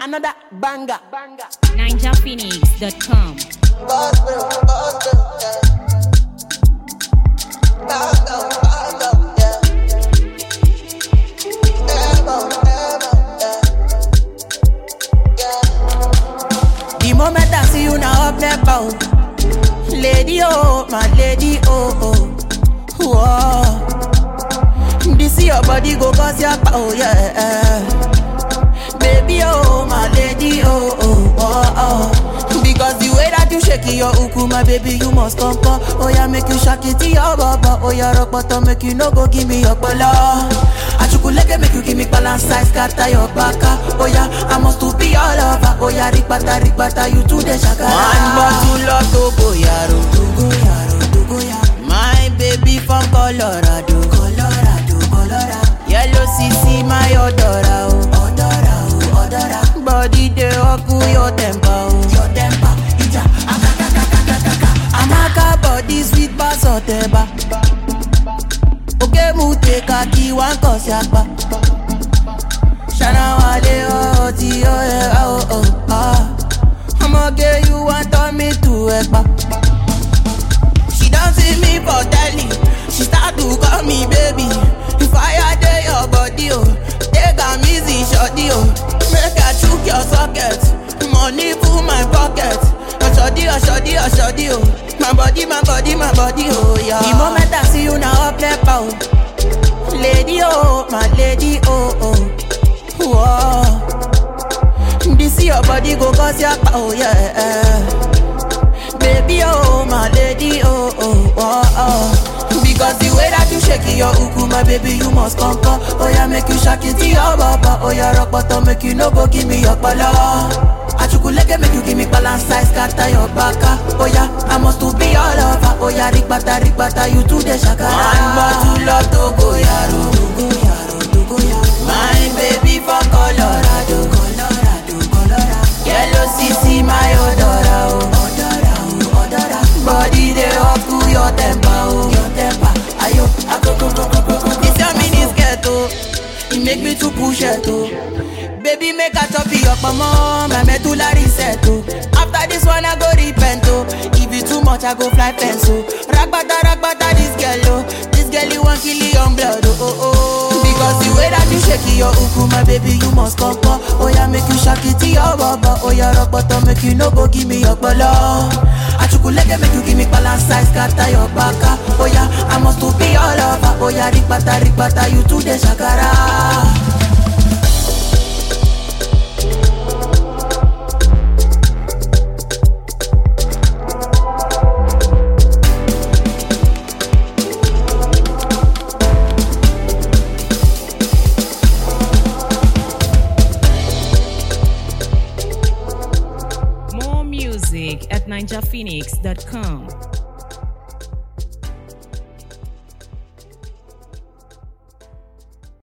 Another banger. banger. NinjaPhoenix.com. The moment I see you now up there, bow. Lady, oh, my lady, oh, oh. Whoa. This your body go cause your power, yeah. Baby, oh, my lady, oh, oh, oh, oh. Because the way that you shake your uku, my baby, you must come, come. Oh, yeah, make you shake it to your baba. Oh, yeah, rock bottom, make you no go give me your bala. Achukuleke make you give me balance size, scatter your baka. Oh, yeah, I must to be all over. Oh, yeah, rikbata, rikbata, you to the shaka. One bottle of Togo, yaro, Togo, yaro, Togo, yaro. My baby from Colorado, Colorado, Colorado. Yellow CC, my odora, oh, odora, oh, odora. Body dey oku your temper, oh, your temper. Ija, akakakakakaka. Amaka body sweet pass oteba. Oke mu take a key one cause yapa. Shana wale oh ti oh yeah oh oh ah. I'ma get you want turn me to ekpa. She don't see me for telly. She start to call me baby. If I dey your body, oh, take am easy, shorty, oh. Make I chook your socket. Money full my pocket. Oh, shorty, oh, shorty, oh, shorty, oh. My body, my body, my body, oh, yeah. The moment I see you now, up there, pow. Lady, oh, my lady, oh, oh. Whoa. This your body go cause your power, yeah. Baby, oh, my lady, oh, oh, oh, oh. Because the way that you shake your uku, my baby, you must come, come. Oh, yeah, make you shake it to your baba. Oh, yeah, rock bottom, make you no go give me your bala. Achukuleke make you give me balance size, scatter your baka. Oh, yeah, I must to be all over. Oh, yeah, rikbata, rikbata, you to the shakara. One bottle of Togo, yaro. Togo, yaro, Togo, yaro. My baby from Colorado, Colorado, Colorado. Yellow CC, my odora, oh. Odora, oh, odora. Body dey up to your temper, oh. Your temper, ayo, akoko, koko, koko. This your mini skirt, oh. It make me to push it, oh. Baby, make a chop it up, mama. My medulla reset, oh. After this one, I go repent, oh. If it too much, I go fly fence, oh. Ragbata, ragbata, this girl, oh. This girl, you want kill your blood, oh, oh, oh. Because the way that you shake your uku, my baby, you must come, come. Oh, yeah, make you shake it to your baba. Oh, yeah, rock bottom, make you no go give me your bala. Achukuleke, make you give me balance size, scatter your baka. Oh, yeah, I must to be all over. Oh, yeah, rikbata, rikbata, you to the shakara. More music at NinjaPhoenix.com.